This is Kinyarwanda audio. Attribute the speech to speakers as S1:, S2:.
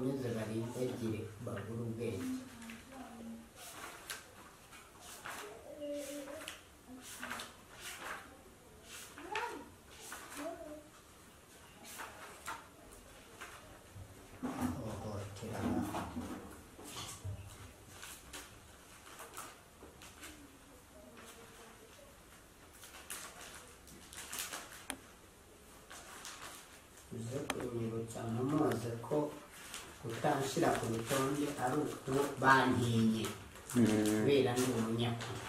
S1: n'inzara ntibagire babura ubwenge bahohoterana uze kunyibutsa ntamuze ko kutanshyira ku rutonde ari uko bantiye kubera ndi umunyakuri